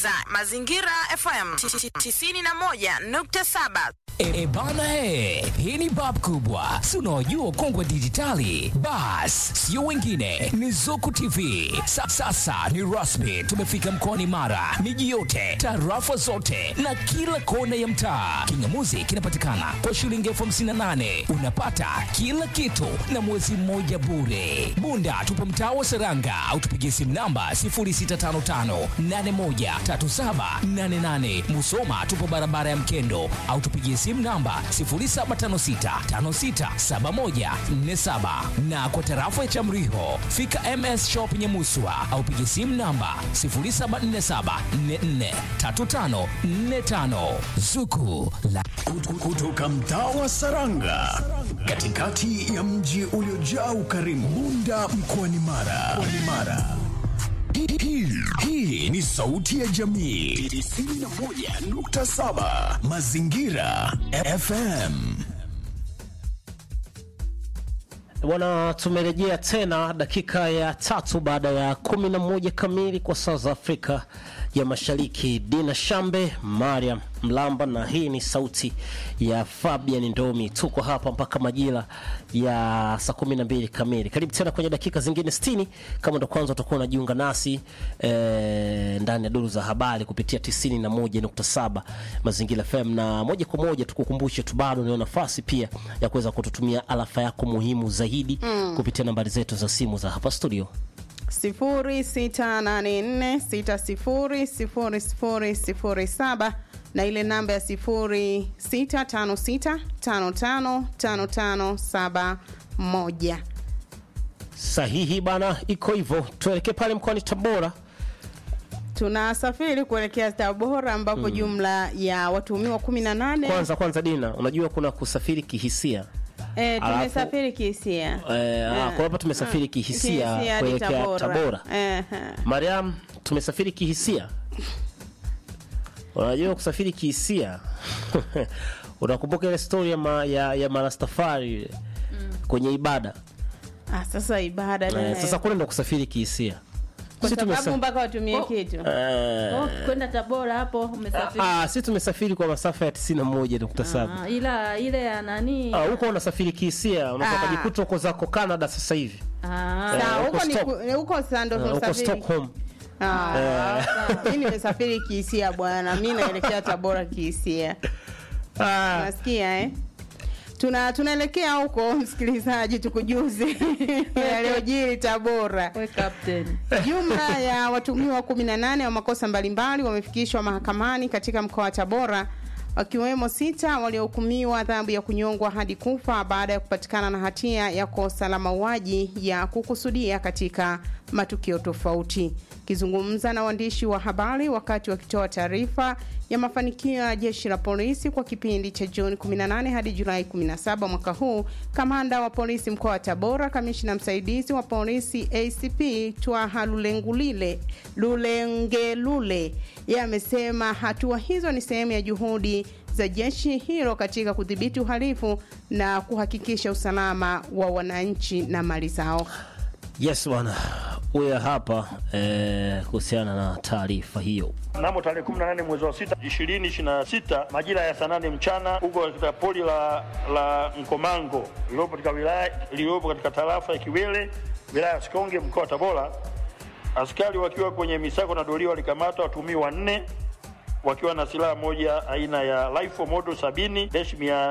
unasikiliza Mazingira FM 91.7. E bana he, hii ni bab kubwa, si unaojua kongwe dijitali. Bas, sio wengine, ni Zuku TV. Sa, sasa ni rasmi, tumefika mkoani Mara, miji yote, tarafa zote na kila kona ya mtaa. Kingamuzi kinapatikana kwa shilingi elfu hamsini na nane unapata kila kitu na mwezi mmoja bure. Bunda tupo mtaa wa Seranga au tupigie simu namba 0655813788. Musoma tupo barabara ya Mkendo au tupigie simu namba 0756567147 na kwa tarafa ya Chamriho fika MS Shop Nyamuswa au pigie simu namba 0747443545 Zuku la kutoka mtaa wa Saranga katikati ya mji uliojaa ukarimu Bunda mkoani Mara. Mkoani Mara. Hii- hii- Hii ni sauti ya jamii 91.7 Mazingira FM. Bwana, tumerejea tena dakika ya tatu baada ya kumi na moja kamili kwa saa za Afrika ya Mashariki. Dina Shambe, Mariam Mlamba na hii ni sauti ya Fabian Ndomi. Tuko hapa mpaka majira ya saa kumi na mbili kamili. Karibu tena kwenye dakika zingine 60 kama ndo kwanza utakuwa unajiunga nasi eh, ndani ya duru za habari kupitia 91.7 Mazingira FM, na moja kwa moja tukukumbushe tu bado unayo nafasi pia ya kuweza kututumia alafa yako muhimu zaidi kupitia nambari zetu za simu za hapa studio. 0684600007 na ile namba ya 0656555571. Sahihi bana, iko hivyo. Tuelekee pale mkoani Tabora. Tunasafiri kuelekea Tabora ambapo jumla ya watuhumiwa 18 Kwanza kwanza, Dina, unajua kuna kusafiri kihisia eh, alafu- tumesafiri kihisia eh, ah, kwa hapa tumesafiri kihisia hadi kuelekea Tabora. Eh, eh. Mariam, tumesafiri kihisia. Unajua kusafiri kihisia unakumbuka ile story ya, ma, ya, ya marastafari ile kwenye ibada Ah, sasa ibada eh, nayo. sasa kule ndo kusafiri kihisia kwa Sisi sababu tumesa- mpaka watumie Oh. kitu eh, Oh, kwenda Tabora hapo umesafiri. ah, si tumesafiri kwa masafa ya 91.7 Ah, ila ile ya nani? Ah, huko unasafiri kihisia unaweza Ah. kujikuta uko zako Canada sasa hivi Ah, Sawa, Eh, huko huko ni Stock- ku- huko sasa ndo Eh, huko tunasafiri. Stockholm Ah, mi nimesafiri kihisia bwana, mi naelekea Tabora kihisia. ah, Nasikia eh? Tuna tunaelekea huko msikilizaji, tukujuze yaliyojiri Tabora. we captain. Jumla ya watuhumiwa 18 wa makosa mbalimbali wamefikishwa mahakamani katika mkoa wa Tabora wakiwemo sita waliohukumiwa adhabu ya kunyongwa hadi kufa baada ya kupatikana na hatia ya kosa la mauaji ya kukusudia katika matukio tofauti. Akizungumza na waandishi wa habari wakati wakitoa taarifa ya mafanikio ya jeshi la polisi kwa kipindi cha Juni 18 hadi Julai 17 mwaka huu, kamanda wa polisi mkoa wa Tabora, kamishna msaidizi wa polisi ACP Twaha Lulengulile Lulengelule, yeye amesema hatua hizo ni sehemu ya juhudi za jeshi hilo katika kudhibiti uhalifu na kuhakikisha usalama wa wananchi na mali zao. yes bwana huyo hapa eh, kuhusiana na taarifa hiyo Mnamo tarehe 18 mwezi wa 6 2026 majira ya saa nane mchana huko katika poli la, la Nkomango lililopo katika wilaya lililopo katika tarafa ya Kiwele wilaya ya Sikonge mkoa wa Tabora, askari wakiwa kwenye misako na doria walikamata watuhumiwa wanne wakiwa na silaha moja aina ya rifle model 70 dash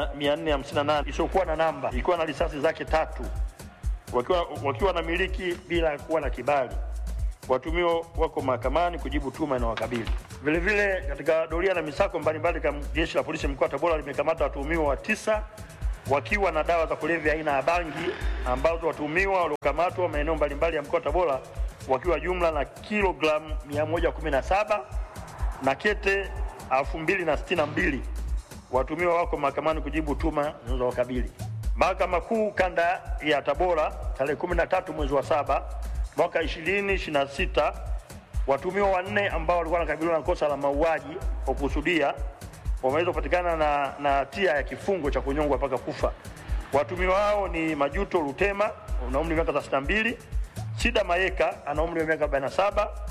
458 isiyokuwa na namba ikiwa na risasi zake tatu wakiwa, wakiwa na miliki bila kuwa na kibali. Watumiwa wako mahakamani kujibu tuma inawakabili. Vile vile katika doria na misako mbalimbali, kama jeshi la polisi mkoa wa Tabora limekamata watuhumiwa wa tisa wakiwa na dawa za kulevya aina ya bangi ambazo watuhumiwa waliokamatwa maeneo mbalimbali ya mkoa wa Tabora wakiwa jumla na kilogramu 117 na kete 2062 watumiwa wako mahakamani kujibu tuma zinazowakabili. Mahakama Kuu kanda ya Tabora tarehe 13 mwezi wa saba mwaka 2026 watumiwa wanne ambao walikuwa wanakabiliwa na kosa la mauaji kwa kukusudia wameweza kupatikana na na hatia ya kifungo cha kunyongwa mpaka kufa. Watumiwa hao ni Majuto Lutema ana umri wa miaka 32, Sida Mayeka ana umri wa miaka 47,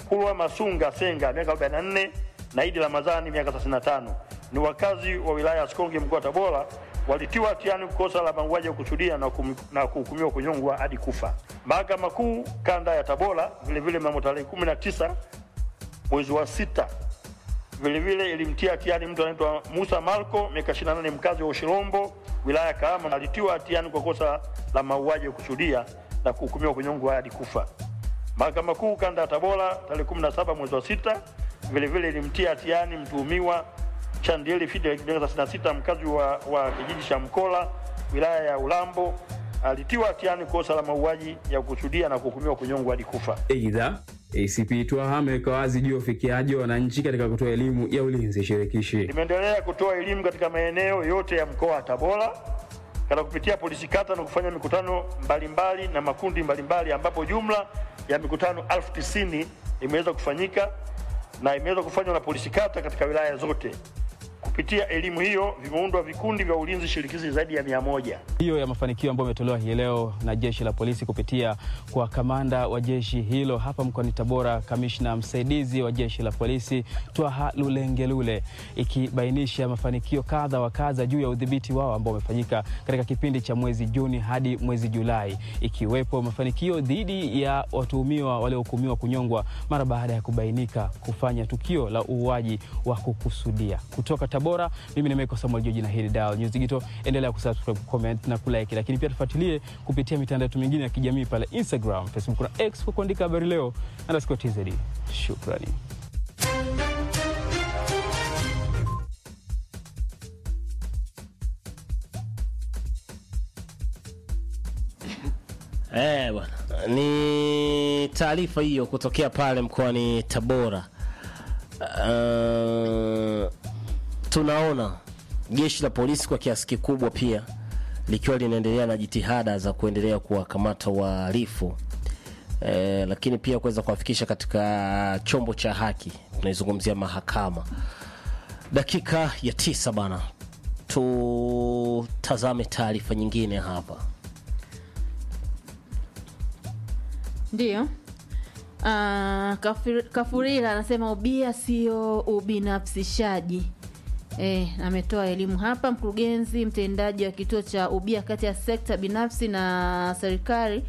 Kulwa Masunga Senga miaka 44 na Idi Ramadhani miaka 35 ni wakazi wa wilaya ya Sikonge mkoa wa Tabora walitiwa hatiani kosa la mauaji ya kusudia na kum- na kuhukumiwa kunyongwa hadi kufa. Mahakama Kuu kanda ya Tabora vilevile mnamo tarehe 19 mwezi wa sita vilevile ilimtia hatiani mtu anaitwa Musa Malko miaka 28 mkazi wa Ushirombo wilaya ya Kahama alitiwa hatiani kwa kosa la mauaji ya kusudia na kuhukumiwa kunyongwa hadi kufa. Mahakama Kuu kanda ya Tabora tarehe 17 mwezi wa sita vilevile ilimtia hatiani mtuhumiwa Chandieli Fidel miaka 36 mkazi wa, wa kijiji cha Mkola wilaya ya Ulambo alitiwa hatiani kosa la mauaji ya kusudia na kuhukumiwa kunyongwa hadi kufa. Aidha, ACP Twaha ameweka wazi juu ya ufikiaji wa wananchi katika kutoa elimu ya ulinzi shirikishi. limeendelea kutoa elimu katika maeneo yote ya mkoa wa Tabora katika kupitia polisi kata na kufanya mikutano mbalimbali na makundi mbalimbali ambapo jumla ya mikutano elfu tisini imeweza kufanyika na imeweza kufanywa na polisi kata katika wilaya zote. Kupitia elimu hiyo vimeundwa vikundi vya ulinzi shirikishi zaidi ya mia moja. hiyo ya mafanikio ambayo imetolewa hii leo na jeshi la polisi kupitia kwa kamanda wa jeshi hilo hapa mkoani Tabora, kamishna msaidizi wa jeshi la polisi Twaha Lulengelule, ikibainisha mafanikio kadha wa kadha juu ya udhibiti wao ambao umefanyika katika kipindi cha mwezi Juni hadi mwezi Julai, ikiwepo mafanikio dhidi ya watuhumiwa waliohukumiwa kunyongwa mara baada ya kubainika kufanya tukio la uuaji wa kukusudia. Kutoka Tabora, mimi ni Michael Samuel Joji na hili Dial News Digital. Endelea kusubscribe, comment na kulike, lakini pia tufuatilie kupitia mitandao yetu mingine ya kijamii pale Instagram, Facebook na X kwa kuandika habari leo underscore tz. Shukrani. Eh, bwana, ni taarifa hiyo kutokea pale mkoani Tabora. Uh, tunaona jeshi la polisi kwa kiasi kikubwa pia likiwa linaendelea na jitihada za kuendelea kuwakamata wahalifu eh, lakini pia kuweza kuwafikisha katika chombo cha haki, tunaizungumzia mahakama. Dakika ya tisa bana, tutazame taarifa nyingine hapa. Ndiyo. Uh, Kafir- Kafurila anasema ubia sio ubinafsishaji. E, ametoa elimu hapa. Mkurugenzi mtendaji wa kituo cha ubia kati ya sekta binafsi na serikali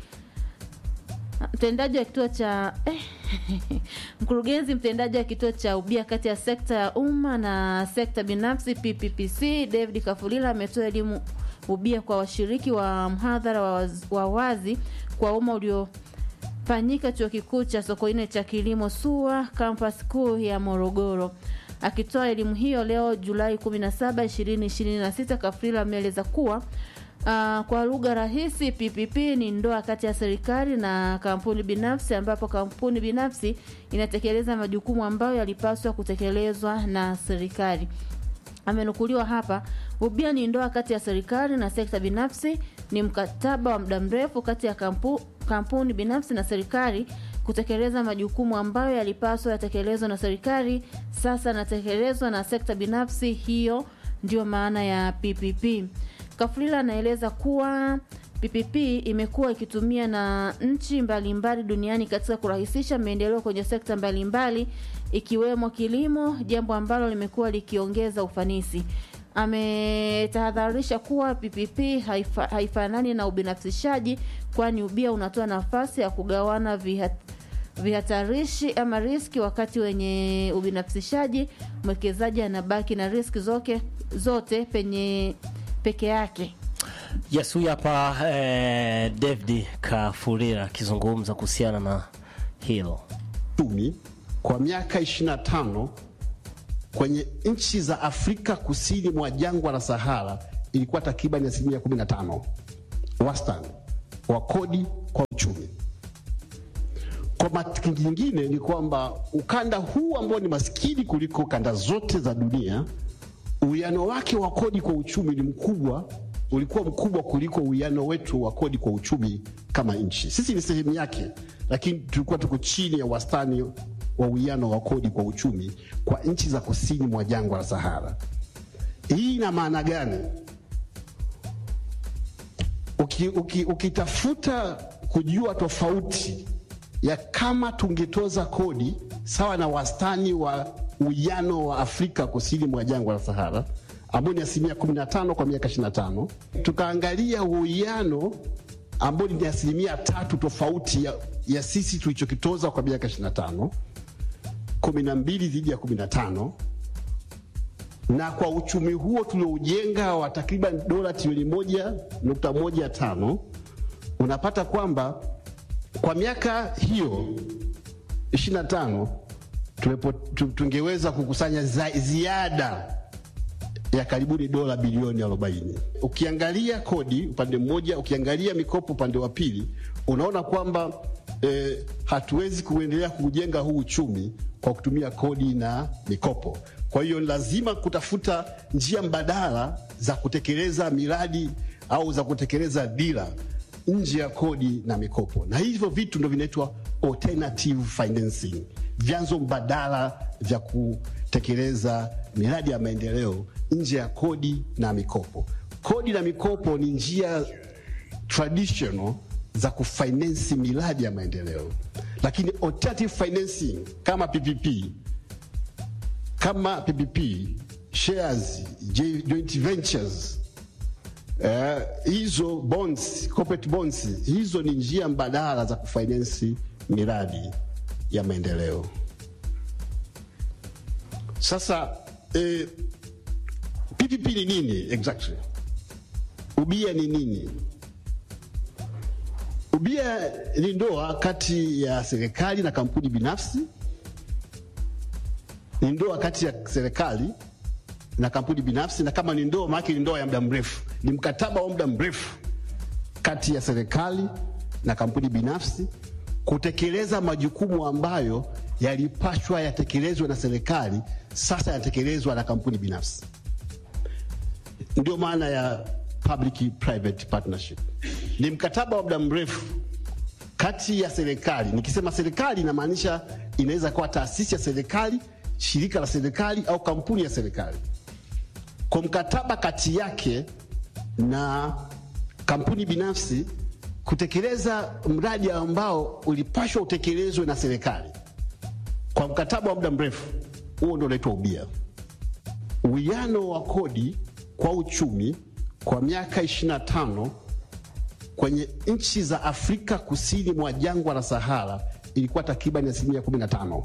mtendaji wa kituo cha eh, mkurugenzi mtendaji wa kituo cha ubia kati ya sekta ya umma na sekta binafsi PPPC David Kafulila ametoa elimu ubia kwa washiriki wa mhadhara wa, waz- wa wazi kwa umma uliofanyika chuo kikuu cha Sokoine cha kilimo SUA kampasi kuu ya Morogoro. Akitoa elimu hiyo leo Julai 17, 2026, Kafulila ameeleza kuwa Uh, kwa lugha rahisi PPP ni ndoa kati ya serikali na kampuni binafsi ambapo kampuni binafsi inatekeleza majukumu ambayo yalipaswa kutekelezwa na serikali. Amenukuliwa hapa, ubia ni ndoa kati ya serikali na sekta binafsi, ni mkataba wa muda mrefu kati ya kampu, kampuni binafsi na serikali kutekeleza majukumu ambayo yalipaswa yatekelezwa na serikali, sasa yanatekelezwa na sekta binafsi. Hiyo ndio maana ya PPP. Kafulila anaeleza kuwa PPP imekuwa ikitumia na nchi mbalimbali duniani katika kurahisisha maendeleo kwenye sekta mbalimbali ikiwemo kilimo, jambo ambalo limekuwa likiongeza ufanisi. Ametahadharisha kuwa PPP haifa, haifanani na ubinafsishaji, kwani ubia unatoa nafasi ya kugawana vihat, vihatarishi ama riski, wakati wenye ubinafsishaji mwekezaji anabaki na riski zote, zote penye peke yake. Yes, huyu hapa eh, David Kafurira akizungumza kuhusiana na hilo. uchumi kwa miaka 25 kwenye nchi za Afrika kusini mwa jangwa la Sahara ilikuwa takriban asilimia 15 wastani wa kodi kwa uchumi. Kwa mati nyingine ni kwamba ukanda huu ambao ni maskini kuliko kanda zote za dunia, uwiano wake wa kodi kwa uchumi ni mkubwa, ulikuwa mkubwa kuliko uwiano wetu wa kodi kwa uchumi kama nchi. Sisi ni sehemu yake, lakini tulikuwa tuko chini ya wastani wa uwiano wa kodi kwa uchumi kwa nchi za kusini mwa jangwa la Sahara. Hii ina maana gani? Uki, uki, ukitafuta kujua tofauti ya kama tungetoza kodi sawa na wastani wa uwiano wa Afrika kusini mwa jangwa la Sahara ambao ni asilimia 15 kwa miaka 25. Tukaangalia uwiano ambao ni asilimia tatu tofauti ya, ya sisi tulichokitoza kwa miaka 25, 12 dhidi ya 15 na kwa uchumi huo tulioujenga wa takriban dola trilioni moja nukta moja tano unapata kwamba kwa miaka hiyo 25 tumepo, tu, tungeweza kukusanya za, ziada ya karibuni dola bilioni 40. Ukiangalia kodi upande mmoja, ukiangalia mikopo upande wa pili, unaona kwamba eh, hatuwezi kuendelea kujenga huu uchumi kwa kutumia kodi na mikopo. Kwa hiyo lazima kutafuta njia mbadala za kutekeleza miradi au za kutekeleza dira nje ya kodi na mikopo, na hivyo vitu ndio vinaitwa alternative financing, vyanzo mbadala vya kutekeleza miradi ya maendeleo nje ya kodi na mikopo. Kodi na mikopo ni njia traditional za kufinance miradi ya maendeleo, lakini alternative financing kama PPP kama PPP, shares, j- joint ventures eh, hizo bonds, corporate bonds, hizo ni njia mbadala za kufinance miradi ya maendeleo. Sasa eh, PPP ni nini exactly? Ubia ni nini? Ubia ni ndoa kati ya serikali na kampuni binafsi ni ndoa kati ya serikali na kampuni binafsi, na kama ni ndoa, maana ni ndoa ya muda mrefu, ni mkataba wa muda mrefu kati ya serikali na kampuni binafsi kutekeleza majukumu ambayo yalipashwa yatekelezwe na serikali, sasa yanatekelezwa na kampuni binafsi. Ndio maana ya public private partnership, ni mkataba wa muda mrefu kati ya serikali. Nikisema serikali, inamaanisha inaweza kuwa taasisi ya serikali shirika la serikali au kampuni ya serikali, kwa mkataba kati yake na kampuni binafsi kutekeleza mradi ambao ulipashwa utekelezwe na serikali kwa mkataba wa muda mrefu. Huo ndio unaitwa ubia. Uwiano wa kodi kwa uchumi kwa miaka 25 kwenye nchi za Afrika kusini mwa jangwa la Sahara ilikuwa takriban asilimia 15.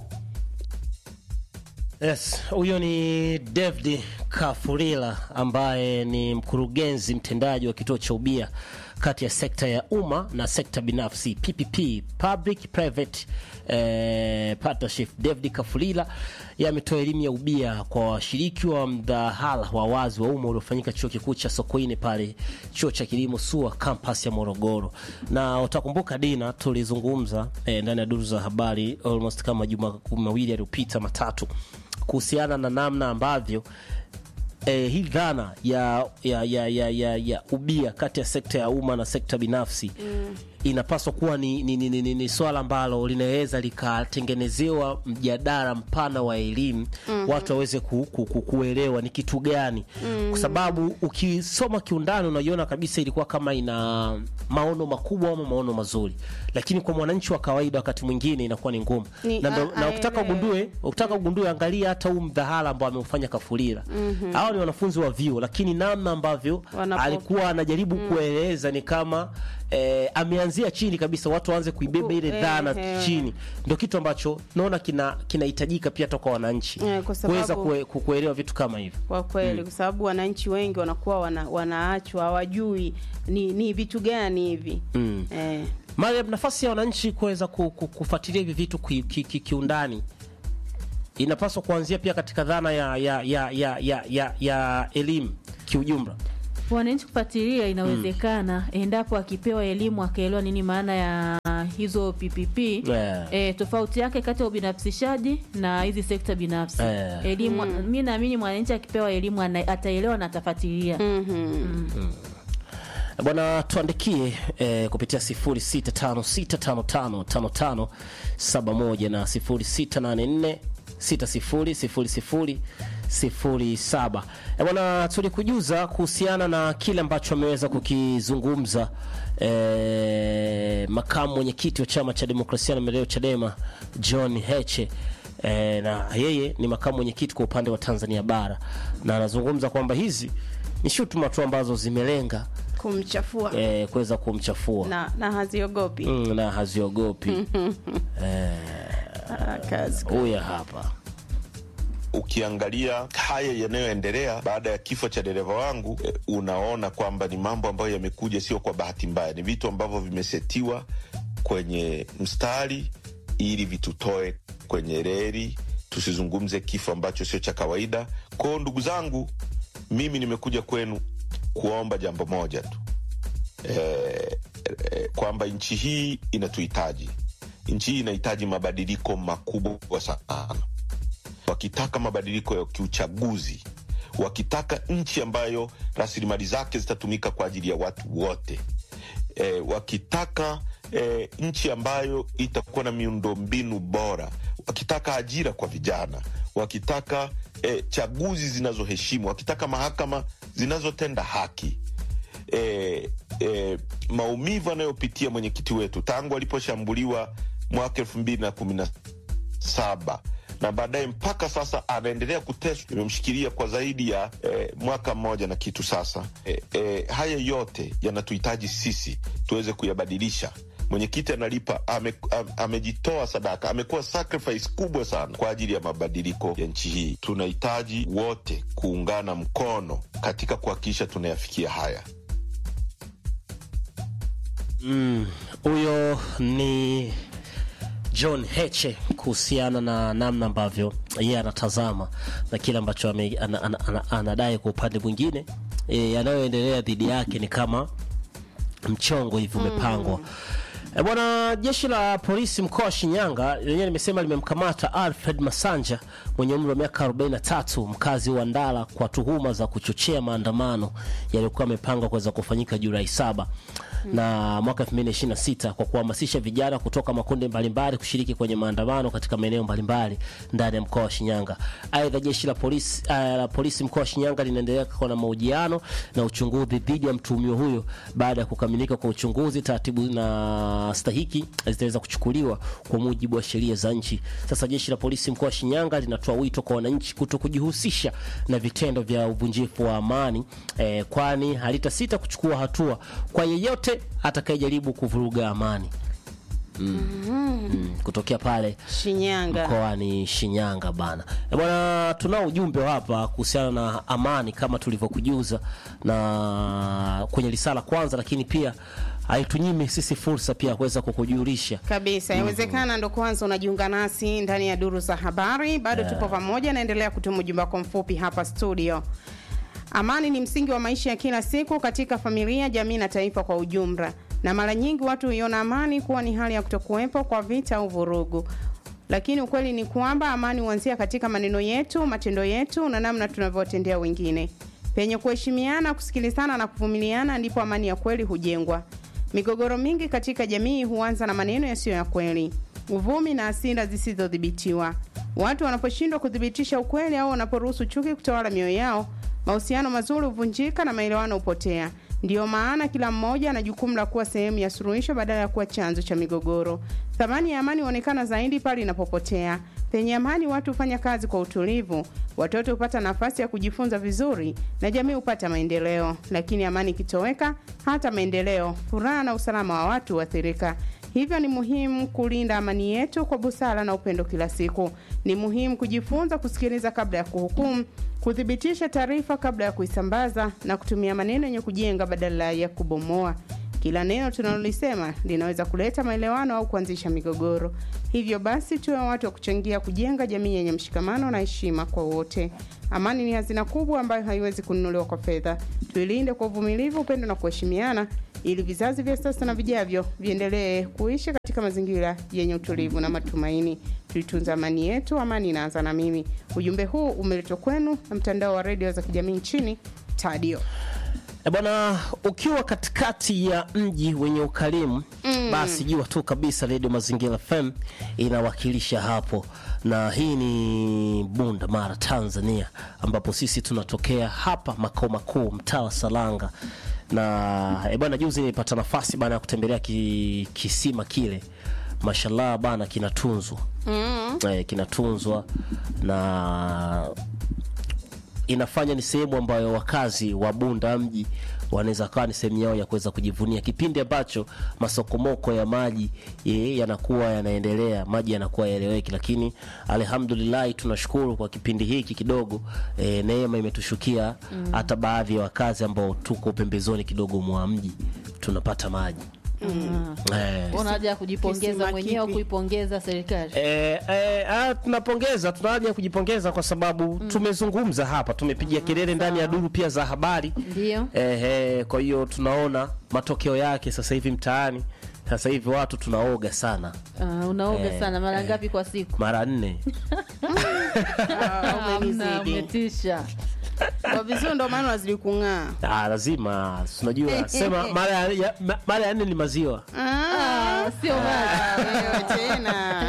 Yes, huyo ni David Kafurila ambaye ni mkurugenzi mtendaji wa kituo cha ubia kati ya sekta ya umma na sekta binafsi PPP, public private eh, partnership. David Kafurila yametoa elimu ya ubia kwa washiriki wa mdahalo wa wazi wa umma uliofanyika chuo kikuu cha Sokoine pale chuo cha kilimo SUA campus ya Morogoro, na utakumbuka Dina, tulizungumza eh, ndani ya duru za habari almost kama juma mawili yaliyopita matatu kuhusiana na namna ambavyo eh, hii dhana ya, ya, ya, ya, ya, ya ubia kati ya sekta ya umma na sekta binafsi mm. inapaswa kuwa ni, ni, ni, ni, ni, ni swala ambalo linaweza likatengenezewa mjadala mpana wa elimu mm-hmm. watu waweze ku, ku, ku, kuelewa ni kitu gani mm-hmm. kwa sababu ukisoma kiundani unaiona kabisa ilikuwa kama ina maono makubwa ama maono mazuri lakini kwa mwananchi wa kawaida wakati mwingine inakuwa ni ngumu Ni- na, ndo- a- na ukitaka aelewe. ugundue ukitaka ugundue angalia hata huu mdhahala ambao ameufanya kafulira mm-hmm. hawa ni wanafunzi wa vyuo lakini namna ambavyo Wanapo- alikuwa anajaribu kueleza ni kama eh, ameanzia chini kabisa watu waanze kuibeba ile Eh, dhana eh. chini ndio kitu ambacho naona kina kinahitajika pia toka wananchi Eh, kwa sababu- kuweza kue, ku- kuelewa vitu kama hivyo kwa kweli kwa sababu wananchi wengi wanakuwa wana, wanaachwa hawajui ni, ni vitu gani hivi Mm. eh. Mariam, nafasi ya wananchi kuweza ku- ku- kufuatilia hivi vitu ki- ki- ki- kiundani inapaswa kuanzia pia katika dhana ya ya ya ya ya, ya, ya elimu kiujumla. wananchi kufuatilia inawezekana endapo akipewa elimu akaelewa nini maana ya hizo PPP Yeah. e, tofauti yake kati ya ubinafsishaji na hizi sekta binafsi Yeah. elimu mi naamini mwananchi akipewa elimu ana- ataelewa na atafuatilia Bwana, tuandikie eh, kupitia 0656555571 na 0684 600007. Eh, bwana, tulikujuza kuhusiana na kile ambacho ameweza kukizungumza eh, makamu mwenyekiti wa chama cha demokrasia na maendeleo Chadema John Heche e, na yeye ni makamu mwenyekiti kwa upande wa Tanzania bara, na anazungumza kwamba hizi ni shutuma tu ambazo zimelenga kumchafua e, kuweza kumchafua na, na haziogopi mm, na haziogopi Ah, kazi huya hapa ukiangalia haya yanayoendelea baada ya kifo cha dereva wangu eh, unaona kwamba ni mambo ambayo yamekuja sio kwa bahati mbaya, ni vitu ambavyo vimesetiwa kwenye mstari ili vitutoe kwenye reli, tusizungumze kifo ambacho sio cha kawaida. Kwao ndugu zangu, mimi nimekuja kwenu kuomba jambo moja tu eh, eh, kwamba nchi hii inatuhitaji. Nchi hii inahitaji mabadiliko makubwa sana wakitaka mabadiliko ya kiuchaguzi, wakitaka nchi ambayo rasilimali zake zitatumika kwa ajili ya watu wote e, wakitaka e, nchi ambayo itakuwa na miundombinu bora, wakitaka ajira kwa vijana, wakitaka e, chaguzi zinazoheshimu, wakitaka mahakama zinazotenda haki e, e, maumivu anayopitia mwenyekiti wetu tangu aliposhambuliwa mwaka elfu mbili na kumi na saba na baadaye mpaka sasa anaendelea kuteswa. Imemshikilia kwa zaidi ya eh, mwaka mmoja na kitu sasa. Eh, eh, haya yote yanatuhitaji sisi tuweze kuyabadilisha. Mwenyekiti analipa ame, am, amejitoa sadaka, amekuwa sacrifice kubwa sana kwa ajili ya mabadiliko ya nchi hii. Tunahitaji wote kuungana mkono katika kuhakikisha tunayafikia haya. huyo ni John Heche kuhusiana na namna ambavyo yeye anatazama na kile ambacho ame- ana- ana- ana- anadai kwa upande mwingine e, yanayoendelea dhidi yake ni kama mchongo hivi umepangwa. E, bwana, jeshi la polisi mkoa wa Shinyanga lenyewe limesema limemkamata Alfred Masanja mwenye umri wa miaka 43 mkazi wa Ndala kwa tuhuma za kuchochea maandamano yaliyokuwa yamepangwa kuweza kufanyika Julai saba na mwaka 2026 kwa kuhamasisha vijana kutoka makundi mbalimbali kushiriki kwenye maandamano katika maeneo mbalimbali ndani ya mkoa wa Shinyanga. Aidha, jeshi la polisi, uh, la polisi mkoa wa Shinyanga linaendelea kuwa na mahojiano na uchunguzi dhidi ya mtuhumiwa huyo. Baada ya kukamilika kwa uchunguzi, taratibu na stahiki zitaweza kuchukuliwa kwa mujibu wa sheria za nchi. Sasa jeshi la polisi mkoa wa Shinyanga linatoa wito kwa wananchi kuto kujihusisha na vitendo vya uvunjifu wa amani eh, kwani halitasita kuchukua hatua kwa yeyote atakayejaribu kuvuruga amani. Mm, kutokea pale Shinyanga. mkoani Shinyanga bana. E bwana, tunao ujumbe hapa kuhusiana na amani kama tulivyokujuza na kwenye risala kwanza, lakini pia haitunyimi sisi fursa pia ya kuweza kukujulisha kabisa inawezekana ndo kwanza unajiunga nasi ndani ya duru za habari bado tupo pamoja naendelea kutuma ujumbe wako mfupi hapa studio amani ni msingi wa maisha ya kila siku katika familia jamii na taifa kwa ujumla na mara nyingi watu huiona amani kuwa ni hali ya kutokuwepo kwa vita au vurugu lakini ukweli ni kwamba amani huanzia katika maneno yetu matendo yetu na namna tunavyowatendea wengine penye kuheshimiana kusikilizana na kuvumiliana ndipo amani ya kweli hujengwa Migogoro mingi katika jamii huanza na maneno yasiyo ya kweli, uvumi na hasira zisizodhibitiwa. Watu wanaposhindwa kuthibitisha ukweli au wanaporuhusu chuki kutawala mioyo yao, mahusiano mazuri huvunjika na maelewano hupotea. Ndiyo maana kila mmoja ana jukumu la kuwa sehemu ya suluhisho badala ya kuwa chanzo cha migogoro. Thamani ya amani huonekana zaidi pale inapopotea. Penye amani, watu hufanya kazi kwa utulivu, watoto hupata nafasi ya kujifunza vizuri na jamii hupata maendeleo. Lakini amani ikitoweka, hata maendeleo, furaha na usalama wa watu huathirika. Hivyo ni muhimu kulinda amani yetu kwa busara na upendo kila siku. Ni muhimu kujifunza kusikiliza kabla ya kuhukumu, kuthibitisha taarifa kabla ya kuisambaza na kutumia maneno yenye kujenga badala ya kubomoa. Kila neno tunalolisema linaweza kuleta maelewano au kuanzisha migogoro. Hivyo basi, tuwe watu wa kuchangia kujenga jamii yenye mshikamano na heshima kwa wote. Amani ni hazina kubwa ambayo haiwezi kununuliwa kwa fedha. Tuilinde kwa uvumilivu, upendo na kuheshimiana, ili vizazi vya sasa na vijavyo viendelee kuishi katika mazingira yenye utulivu na matumaini. Tuitunze amani yetu, amani inaanza na mimi. Ujumbe huu umeletwa kwenu na mtandao wa redio za kijamii nchini Tadio. E bwana, ukiwa katikati ya mji wenye ukarimu mm. basi jua tu kabisa Radio Mazingira FM inawakilisha hapo, na hii ni Bunda Mara, Tanzania, ambapo sisi tunatokea hapa makao makuu mtaa wa Salanga na e bwana, juzi nilipata nafasi bana ya kutembelea ki, kisima kile mashallah bana kinatunzwa Mm. eh, kinatunzwa na inafanya ni sehemu ambayo wakazi wa Bunda mji wanaweza kawa ni sehemu yao ya kuweza kujivunia kipindi ambacho masokomoko ya maji eh, yanakuwa yanaendelea, maji yanakuwa yaeleweki, lakini alhamdulillah tunashukuru kwa kipindi hiki kidogo eh, neema imetushukia Mm. hata baadhi ya wakazi ambao tuko pembezoni kidogo mwa mji tunapata maji Mm. eh, Una haja ya kujipongeza Kisima mwenyewe au kipi? kuipongeza serikali? Eh, eh, ah, tunapongeza tuna haja ya kujipongeza kwa sababu tumezungumza hapa tumepiga kelele ndani ya duru pia za habari Ndio. eh, eh, kwa hiyo tunaona matokeo yake sasa hivi mtaani sasa hivi watu tunaoga sana Uh, unaoga Eh, sana mara ngapi kwa siku? mara nne Ah, Hamna, umenizidi. umetisha. Kwa vizuri ndo maana wazidi kung'aa. ah, lazima si unajua sema mara ya, ya, ma- mara ya nne ni maziwa Ah, sio ah, wewe tena.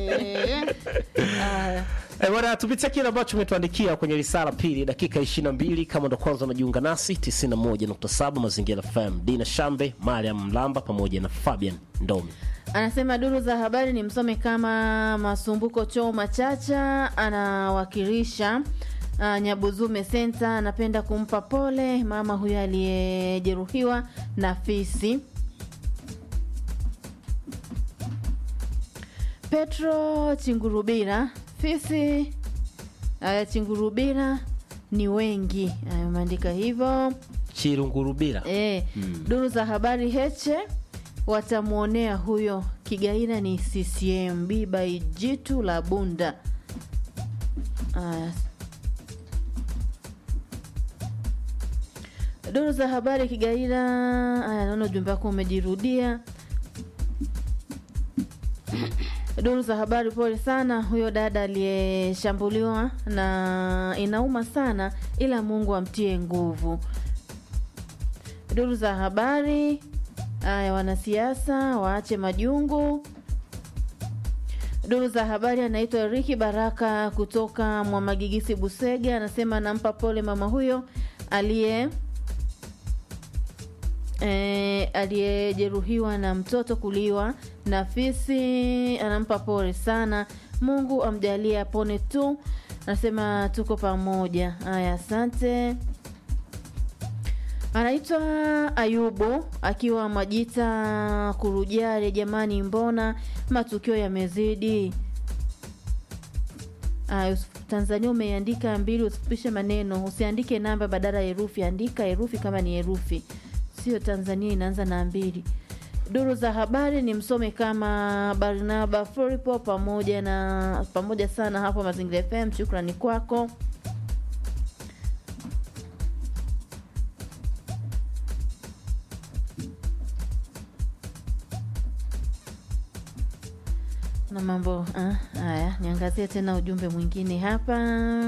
Eh. Eh, bwana tupitia kile ambacho umetuandikia kwenye risala pili dakika 22 kama ndo kwanza unajiunga nasi 91.7 mazingira FM Dina Shambe Mariam Mlamba pamoja na Fabian Ndomi Anasema duru za habari ni msome kama Masumbuko Choma Chacha anawakilisha uh, Nyabuzume Senta. Anapenda kumpa pole mama huyo aliyejeruhiwa na fisi. Petro Chingurubira, fisi uh, Chingurubira ni wengi, uh, umeandika hivyo. Chirungurubira E, duru za habari Heche watamwonea huyo Kigaina ni CCM biba jitu la Bunda. Aya. Duru za habari Kigaina. Aya, naona ujumbe wako umejirudia. Duru za habari, pole sana huyo dada aliyeshambuliwa, na inauma sana, ila Mungu amtie nguvu. Duru za habari haya, wanasiasa waache majungu. Duru za habari anaitwa Riki Baraka kutoka Mwamagigisi Busega, anasema anampa pole mama huyo aliye e, aliyejeruhiwa na mtoto kuliwa na fisi. Anampa pole sana, Mungu amjalie apone tu. Anasema tuko pamoja. Haya, asante. Anaitwa Ayubu akiwa Majita Kurujare. Jamani, mbona matukio yamezidi? Aya, usif- Tanzania umeiandika mbili, usifupishe maneno, usiandike namba badala ya herufi, andika herufi kama ni herufi, sio Tanzania inaanza na mbili. Duru za habari ni msome kama Barnaba Floripo pamoja na pamoja sana hapo Mazingira FM. Shukrani kwako. na mambo ah, haya. Niangazie tena ujumbe mwingine hapa.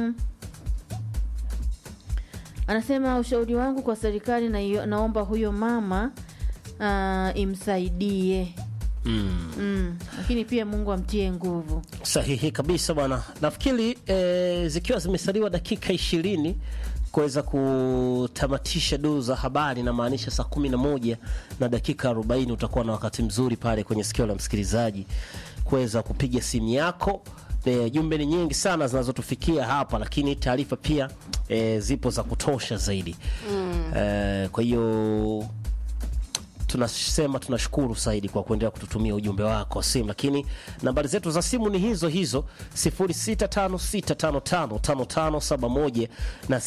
Anasema ushauri wangu kwa serikali na, naomba huyo mama ah, imsaidie mm. mm, lakini pia Mungu amtie nguvu. Sahihi kabisa bwana. Nafikiri eh, zikiwa zimesaliwa dakika ishirini kuweza kutamatisha duru za habari, namaanisha saa kumi na moja na dakika arobaini utakuwa na wakati mzuri pale kwenye sikio la msikilizaji kuweza kupiga simu yako. E, jumbe ni nyingi sana zinazotufikia hapa, lakini taarifa pia e, zipo za kutosha zaidi Mm. e, kwa hiyo tunasema tunashukuru zaidi kwa kuendelea kututumia ujumbe wako wa simu, lakini nambari zetu za simu ni hizo hizo 0656555571 na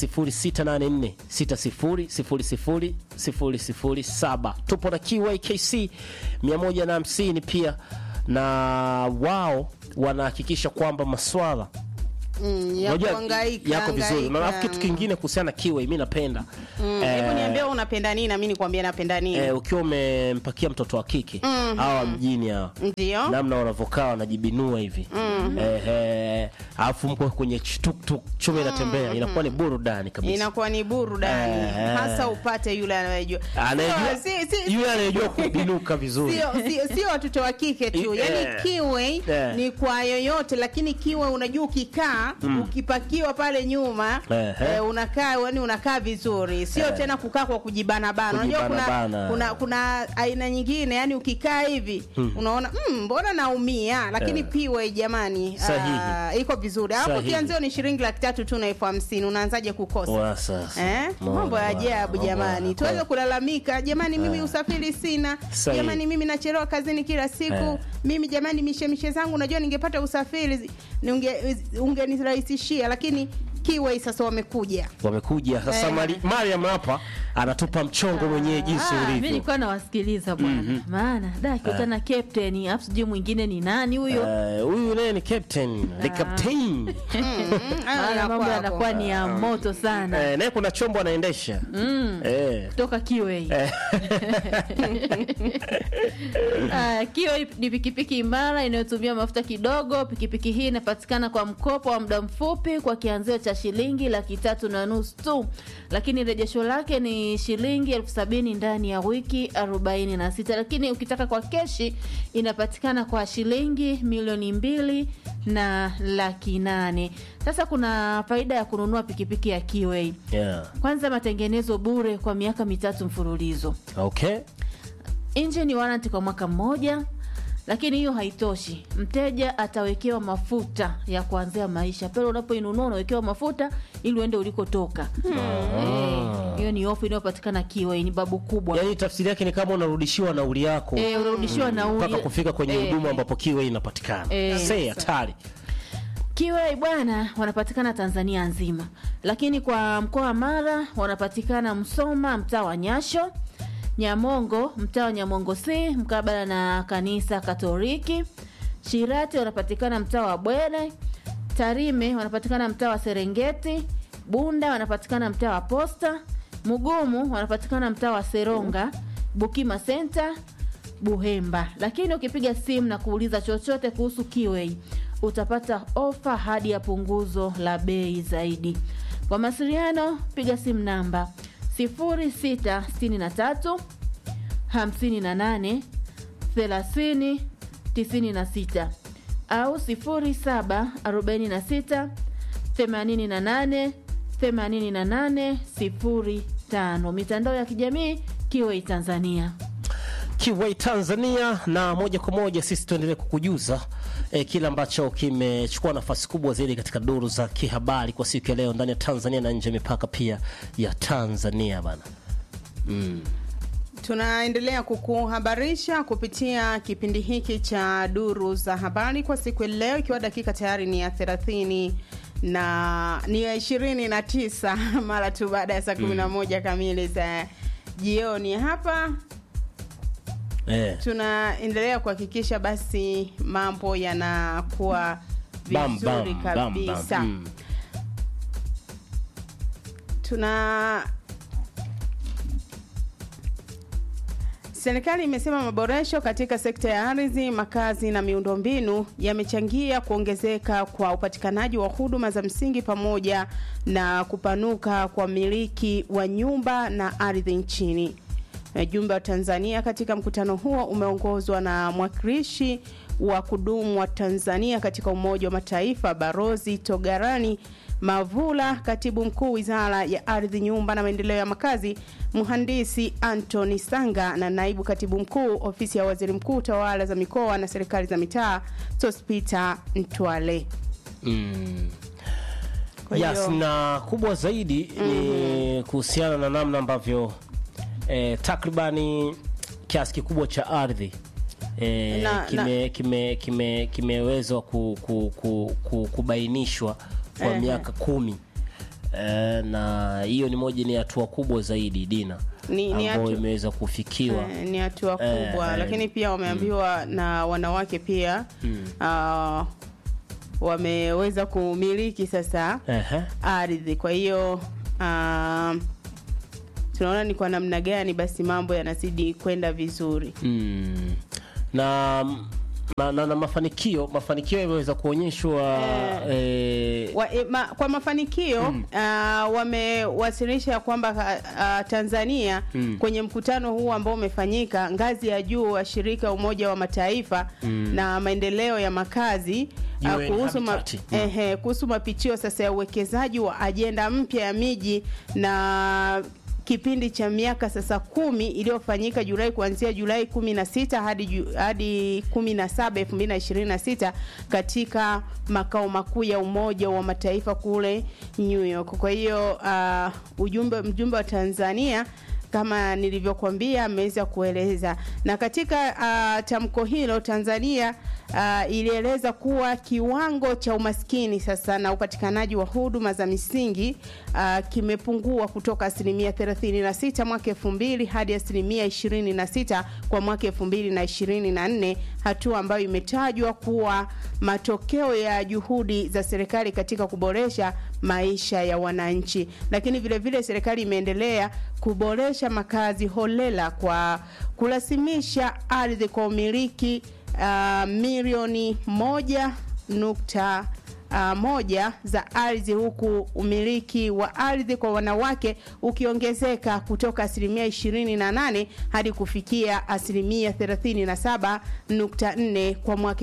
0684600007. Tupo na QAKC 150 pia, na wao wanahakikisha kwamba maswala Mm, ya Unajua, kuhangaika, yako vizuri. Na hangaika. alafu kitu kingine kuhusiana na kiwe, mi napenda Mm, Eh, hebu niambie wewe unapenda nini na mimi nikwambie napenda nini. eh, ukiwa umempakia mtoto wa kike Mhm. hawa mjini hawa Ndio. namna wanavyokaa wanajibinua hivi Mhm. eh, eh, alafu mko kwenye ch- tuktuk chuma inatembea inakuwa ni burudani kabisa inakuwa ni burudani Eh. hasa upate yule anayejua anayejua Sio- si- si- yule anayejua kubinuka vizuri sio sio- sio watoto wa kike tu I- yani eh. kiwe Eh. ni kwa yoyote lakini kiwe unajua ukikaa Mm. ukipakiwa pale nyuma Ehe. eh, unakaa yani unakaa vizuri sio Eh. tena kukaa kwa kujibanabana unajua kuna, Kujibanabana. kuna kuna aina nyingine yani ukikaa hivi Mm. unaona "Mm, mbona naumia lakini Eh. piwe jamani Sahihi. ah, iko vizuri hapo Sahihi. kianzio ni shilingi laki tatu tu na elfu hamsini unaanzaje kukosa Wa sasa. Eh? mambo ya ajabu Mambo ya- jamani tuweze kulalamika jamani mimi Eh. usafiri sina Sahihi. jamani mimi nachelewa kazini kila siku Eh. mimi jamani mishemishe zangu najua ningepata usafiri ninge- ungenirahisishia lakini kiwei sasa wamekuja wamekuja sasa Eh. Mari- Mariam hapa anatupa mchongo mwenyewe jinsi Ah, mi ulivyo nilikuwa nawasikiliza bwana Mhm. maana da akiutana captain afu sijui mwingine ni nani huyo Eh, huyu naye ni captain the captain maana mambo yanakuwa ni ya moto sana eh, naye kuna chombo anaendesha Mm. eh. toka kiwe Eh. Ah, kiwe ni pikipiki imara inayotumia mafuta kidogo pikipiki hii inapatikana kwa mkopo wa muda mfupi kwa kianzio cha shilingi laki tatu na nusu tu lakini rejesho lake ni shilingi elfu sabini ndani ya wiki arobaini na sita lakini ukitaka kwa keshi inapatikana kwa shilingi milioni mbili na laki nane sasa kuna faida ya kununua pikipiki ya kiwei yeah. kwanza matengenezo bure kwa miaka mitatu mfululizo okay engine warranty kwa mwaka mmoja lakini hiyo haitoshi mteja atawekewa mafuta ya kuanzia maisha pale unapoinunua unawekewa mafuta ili uende ulikotoka Eh, hiyo ni ofu inayopatikana kiwe ni babu kubwa yaani tafsiri yake ni kama unarudishiwa nauli yako Eh, unarudishiwa nauli. mpaka kufika kwenye Eh. huduma ambapo kiwe inapatikana Eh. sei hatari kiwe bwana wanapatikana tanzania nzima lakini kwa mkoa wa mara wanapatikana msoma mtaa wa nyasho nyamongo mtaa wa nyamongo c mkabala na kanisa katoliki shirati wanapatikana mtaa wa bwere tarime wanapatikana mtaa wa serengeti bunda wanapatikana mtaa wa posta mugumu wanapatikana mtaa wa seronga bukima senta buhemba lakini ukipiga simu na kuuliza chochote kuhusu kiwei utapata ofa hadi ya punguzo la bei zaidi kwa mawasiliano piga simu namba 0663 58 30 96 au 0746 88 88 05 mitandao ya kijamii kiwei tanzania Kiway Tanzania, na moja kwa moja sisi tuendelee kukujuza eh, kile ambacho kimechukua nafasi kubwa zaidi katika duru za kihabari kwa siku ya leo ndani ya Tanzania na nje ya mipaka pia ya Tanzania bana. Mm. tunaendelea kukuhabarisha kupitia kipindi hiki cha duru za habari kwa siku ya leo ikiwa dakika tayari ni ya thelathini na ni ya ishirini na tisa mara tu baada ya saa kumi na moja kamili za jioni hapa Eh. tunaendelea kuhakikisha basi mambo yanakuwa Bam, vizuri bam, bam, bam. kabisa Mm. tuna Serikali imesema maboresho katika sekta ya ardhi, makazi na miundombinu yamechangia kuongezeka kwa upatikanaji wa huduma za msingi pamoja na kupanuka kwa miliki wa nyumba na ardhi nchini. Ujumbe wa Tanzania katika mkutano huo umeongozwa na mwakilishi wa kudumu wa Tanzania katika Umoja wa Mataifa Barozi Togarani Mavula, katibu mkuu wizara ya ardhi, nyumba na maendeleo ya makazi, mhandisi Anthony Sanga na naibu katibu mkuu ofisi ya waziri mkuu, tawala za mikoa na serikali za mitaa, Sospita Ntwale. Mm. Kwa Yes, hiyo- na kubwa zaidi ni kuhusiana na namna ambavyo eh, takribani kiasi kikubwa cha ardhi eh, Na- kime, kime, kime, kimewezwa ku, ku, ku, ku, kubainishwa kwa Ehe. miaka kumi eh, na hiyo ni moja ni hatua kubwa zaidi Dina Ni- ni ambayo hatu- imeweza kufikiwa Eh, ni hatua Eh, kubwa eh, lakini pia wameambiwa na wanawake pia Mm. ah, wameweza kumiliki sasa Ehe. ardhi kwa hiyo ah, tunaona ni kwa namna gani basi mambo yanazidi kwenda vizuri Mm. na mm, na, na, na mafanikio mafanikio yameweza kuonyeshwa eh, wa, e, ma, kwa mafanikio mm. uh, wamewasilisha kwamba uh, Tanzania Mm. kwenye mkutano huu ambao umefanyika ngazi ya juu wa shirika Umoja wa Mataifa Mm. na maendeleo ya makazi uh, UN kuhusu, ma, Habitat. Mm. ehe, kuhusu mapitio sasa ya uwekezaji wa ajenda mpya ya miji na kipindi cha miaka sasa kumi iliyofanyika Julai kuanzia Julai 16 hadi ju- hadi 17 2026 katika makao makuu ya Umoja wa Mataifa kule New York. Kwa hiyo uh, ujumbe mjumbe wa Tanzania kama nilivyokuambia ameweza kueleza na katika uh, tamko hilo Tanzania uh, ilieleza kuwa kiwango cha umaskini sasa na upatikanaji wa huduma za misingi uh, kimepungua kutoka asilimia 36 mwaka 2000 hadi asilimia 26 kwa mwaka 2024, hatua ambayo imetajwa kuwa matokeo ya juhudi za serikali katika kuboresha maisha ya wananchi. Lakini vile vile serikali imeendelea kuboresha makazi holela kwa kurasimisha ardhi kwa umiliki uh, milioni moja nukta uh, moja za ardhi huku umiliki wa ardhi kwa wanawake ukiongezeka kutoka asilimia 28 hadi kufikia asilimia 37.4 kwa mwaka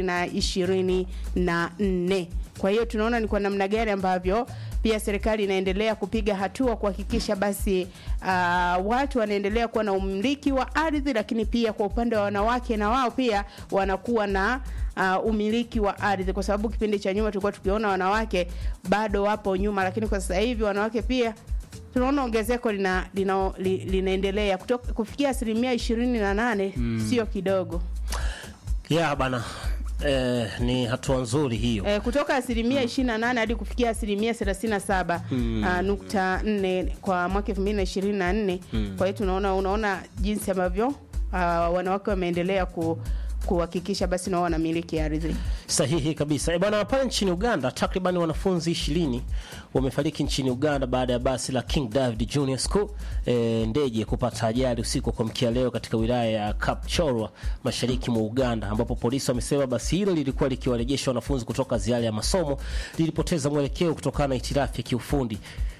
2024. Kwa hiyo tunaona ni kwa namna gani ambavyo pia serikali inaendelea kupiga hatua kuhakikisha basi uh, watu wanaendelea kuwa na umiliki wa ardhi, lakini pia kwa upande wa wanawake na wao pia wanakuwa na uh, umiliki wa ardhi, kwa sababu kipindi cha nyuma tulikuwa tukiona wanawake bado wapo nyuma, lakini kwa sasa hivi wanawake pia tunaona ongezeko lina, lina, li- linaendelea kutoka kufikia asilimia ishirini na nane Mm. sio kidogo ya bana eh, ni hatua nzuri hiyo eh, kutoka asilimia 28 hadi kufikia asilimia 37 Mm. ah, nukta 4 kwa mwaka 2024 Mm. kwa hiyo tunaona unaona jinsi ambavyo ah, wanawake wameendelea ku kuhakikisha basi nao wanamiliki ardhi Sahihi kabisa. E bwana, pale nchini Uganda takriban wanafunzi ishirini wamefariki nchini Uganda baada ya basi la King David Junior School e, ndege kupata ajali usiku wa kuamkia leo katika wilaya ya Kapchorwa mashariki mwa Uganda, ambapo polisi wamesema basi hilo lilikuwa likiwarejesha wanafunzi kutoka ziara ya masomo, lilipoteza mwelekeo kutokana na hitilafu ya kiufundi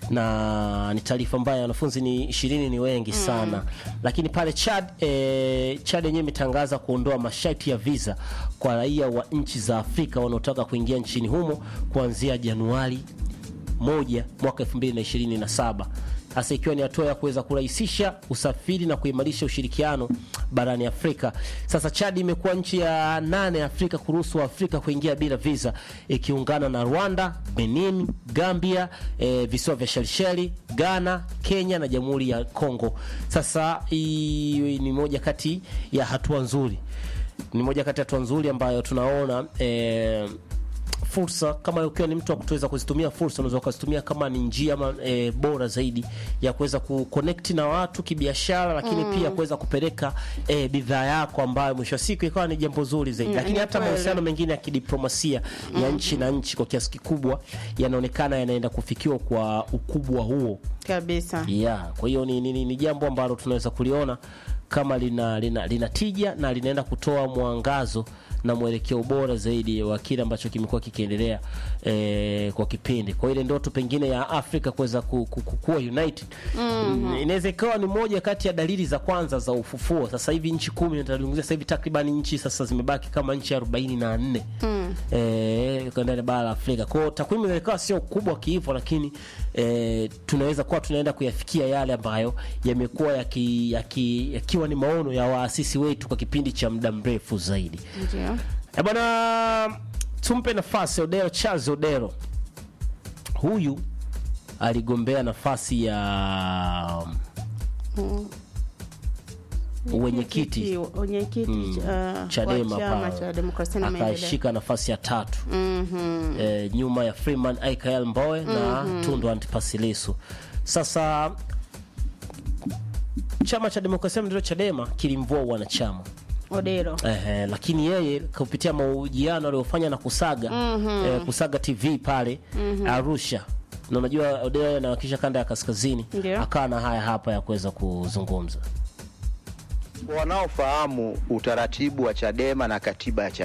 na ni taarifa mbaya. Wanafunzi ni ishirini, ni wengi sana lakini pale Chad e, Chad yenyewe imetangaza kuondoa masharti ya visa kwa raia wa nchi za Afrika wanaotaka kuingia nchini humo kuanzia Januari moja mwaka 2027 hasa ikiwa ni hatua ya kuweza kurahisisha usafiri na kuimarisha ushirikiano barani Afrika. Sasa Chad imekuwa nchi ya nane ya Afrika kuruhusu Waafrika kuingia bila visa, ikiungana na Rwanda, Benin, Gambia, e, visiwa vya Shelisheli, Ghana, Kenya na Jamhuri ya Kongo. Sasa hii ni moja kati ya hatua nzuri, ni moja kati ya hatua nzuri ambayo tunaona e, fursa kama ukiwa ni mtu wa kutuweza kuzitumia fursa unaweza ukazitumia kama ni njia ama, e, bora zaidi ya kuweza kuconnect na watu kibiashara, lakini Mm. pia kuweza kupeleka e, bidhaa yako ambayo mwisho wa siku ikawa ni jambo zuri zaidi, Mm, lakini ni hata kweli. mahusiano mengine ya kidiplomasia ya nchi na nchi kwa kiasi kikubwa yanaonekana yanaenda kufikiwa kwa ukubwa huo kabisa yeah. Kwa hiyo ni, ni, ni, ni jambo ambalo tunaweza kuliona kama lina, lina, lina tija na linaenda kutoa mwangazo na mwelekeo bora zaidi wa kile ambacho kimekuwa kikiendelea eh, kwa kipindi. Kwa ile ndoto pengine ya Afrika kuweza ku, ku, ku, kuwa united mm, inaweza ikawa ni moja kati ya dalili za kwanza za ufufuo. Sasa hivi nchi kumi natazungumzia sasa hivi takriban nchi sasa zimebaki kama nchi arobaini na nne mm. eh, kwa ndani ya bara la Afrika. Kwa hiyo takwimu inaweza ikawa sio kubwa kiivo, lakini eh, tunaweza kuwa tunaenda kuyafikia yale ambayo yamekuwa yaki, yaki, yakiwa ni maono ya waasisi wetu kwa kipindi cha muda mrefu zaidi. ndio Eh, bwana tumpe nafasi Odero Charles Odero. Huyu aligombea nafasi ya Mm. Uwenyekiti. wenyekiti Mm, uh, Chadema wa chama pale. cha demokrasia na maendeleo akaishika nafasi ya tatu Mhm. eh, nyuma ya Freeman Aikael Mbowe na Tundu Antipas Lissu. Sasa chama cha demokrasia na maendeleo Chadema kilimvua wanachama Odero eh, lakini yeye kupitia mahojiano aliyofanya na Kusaga Mhm. eh, Kusaga TV pale Arusha na unajua Odero yeye anawakilisha kanda ya kaskazini, Ndio. akawa na haya hapa ya kuweza kuzungumza. wanaofahamu utaratibu wa Chadema na katiba ya Chadema